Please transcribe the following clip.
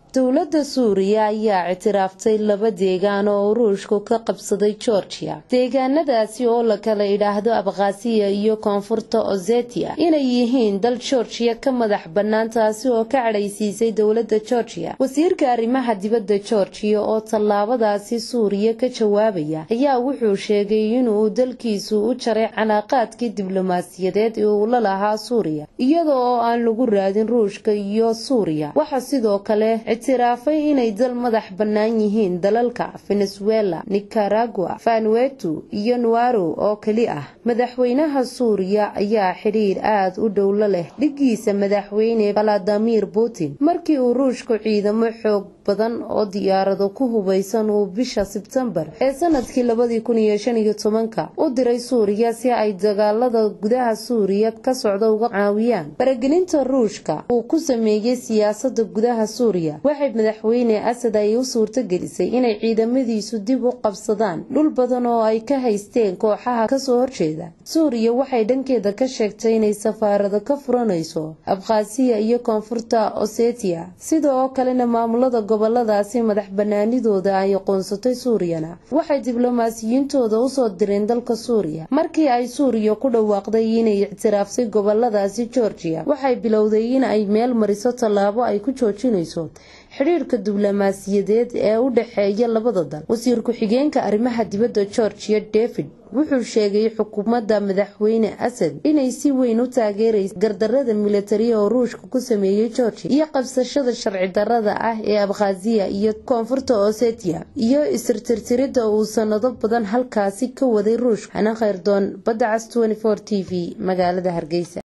dowladda suuriya ayaa ictiraaftay laba deegaan oo ruushku ka qabsaday georgia deegaanadaasi oo la kala idhaahdo abkhasiya iyo koonfurta osetia inay yihiin dal georgiya ka madax bannaan taasi oo ka cadhaysiisay dowladda georgiya wasiirka arrimaha dibadda georgiya oo tallaabadaasi suuriya ka jawaabaya ayaa wuxuu sheegay inuu dalkiisu u jaray calaaqaadkii diblomaasiyadeed ee uu la lahaa suuriya iyada oo aan lagu raadin ruushka iyo suuriya waxa sidoo kale ictiraafay inay dal madax bannaan yihiin dalalka venezuela nicaragua vanuetu iyo nuaro oo keli ah madaxweynaha suuriya ayaa xidhiir aada u dhowlo leh dhigiisa madaxweyne valadimir putin markii uu ruushku ciidamo xoog badan oo diyaarado ku hubaysan uu bisha sebtembar ee sanadkii labadii kun iyo shan iyo tobanka u diray suuriya si ay dagaalada gudaha suuriya ka socda uga caawiyaan faragelinta ruushka uu ku sameeyey siyaasada gudaha suuriya waxay madaxweyne asad ay u suurto gelisay inay ciidamadiisu dib u qabsadaan dhul badan oo ay ka haysteen kooxaha kasoo horjeeda suuriya waxay dhankeeda ka sheegtay inay safaarado ka furanayso abkhasiya iyo koonfurta osetia sida oo kalena maamulada goboladaasi madax banaanidooda ay aqoonsatay suuriyana waxay diblomaasiyiintooda usoo direen dalka suuriya markii ay suuriya ku dhawaaqday inay ictiraaftay goboladaasi georgiya waxay bilowday in ay meel mariso tallaabo ay ku joojinayso xidhiirka diblomaasiyadeed ee u dhexeeya labada dal wasiir ku-xigeenka arrimaha dibadda georgiya david wuxuu sheegay xukuumadda madaxweyne asad inay si weyn u taageeraysa gardarada militari oo ruushka ku sameeyey georgia iyo qabsashada sharci darada ah ee abkhasiya iyo koonfurta osetia iyo isirtirtirida uu sanado badan halkaasi ka waday ruushka xana khayrdoon badda cas t v magaalada hargeysa